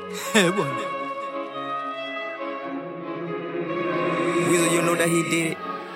Eh, bwana. Weasel, you know that he did it.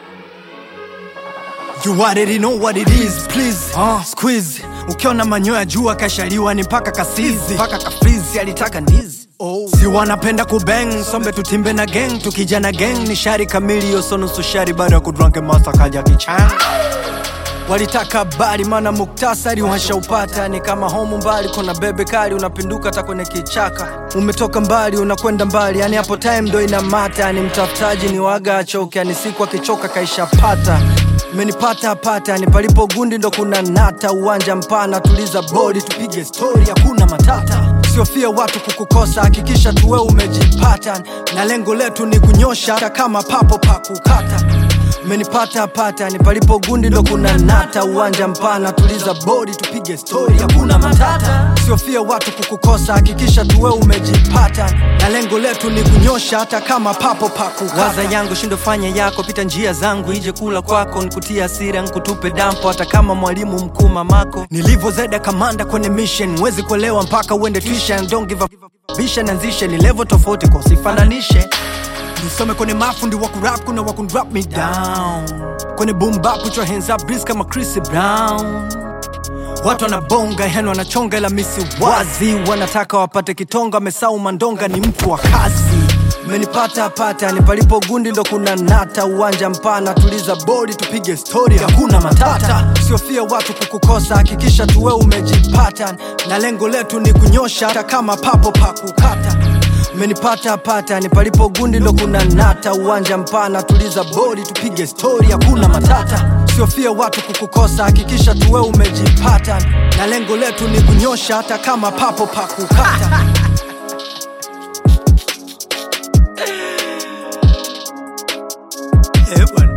You already know what it is, please. Uh, squeeze. Ukiona manyoya jua kashaliwa ni mpaka kasizi mpaka kafrizi alitaka ndizi Oh. Si wanapenda kubeng sombe tutimbe na gang tukija na gang ni shari kamili yoso nusu shari baada ya kudranke masa kaja kichang walitaka habari mana muktasari washaupata ni kama homu mbali kuna bebe kali unapinduka hata kwenye kichaka umetoka mbali unakwenda mbali yani hapo time ndo inamata ni mtafutaji ni waga achoke yani siku akichoka kaishapata menipata pata ni palipo gundi ndo kuna nata uwanja mpana tuliza bodi tupige stori hakuna matata siofia watu kukukosa hakikisha tuwe umejipata na lengo letu ni kunyosha hata kama papo pa kukata menipata pata ni palipo gundi ndo kuna nata uwanja mpana tuliza bodi tupige stori hakuna matata siofia watu kukukosa hakikisha tuwe umejipata na lengo letu ni kunyosha hata kama papo pa kukata waza yangu shindo fanya yako pita njia zangu ije kula kwako nikutie hasira nkutupe dampo hata kama mwalimu mkuu mamako nilivyozeda kamanda kwenye mission wezi kuelewa mpaka uende tuition don't give a vision anzishe ni level tofauti kwa usifananishe nisome kwenye mafundi wa kurap kuna wa kunrap me down kwenye boom bap put your hands up breeze kama Chris Brown watu wanabonga yani wanachonga ila misi wazi wanataka wapate kitonga mesau mandonga ni mtu wa kazi menipata pata ni palipo gundi ndo kuna nata uwanja mpana tuliza bodi tupige stori hakuna matata siofia watu kukukosa hakikisha tuwe umejipata na lengo letu ni kunyosha hata kama papo pa kukata menipata pata ni palipo gundi ndo kuna nata uwanja mpana tuliza bodi tupige stori hakuna matata siofia watu kukukosa hakikisha tuwe umejipata na lengo letu ni kunyosha hata kama papo pa kukata Eh, bwana.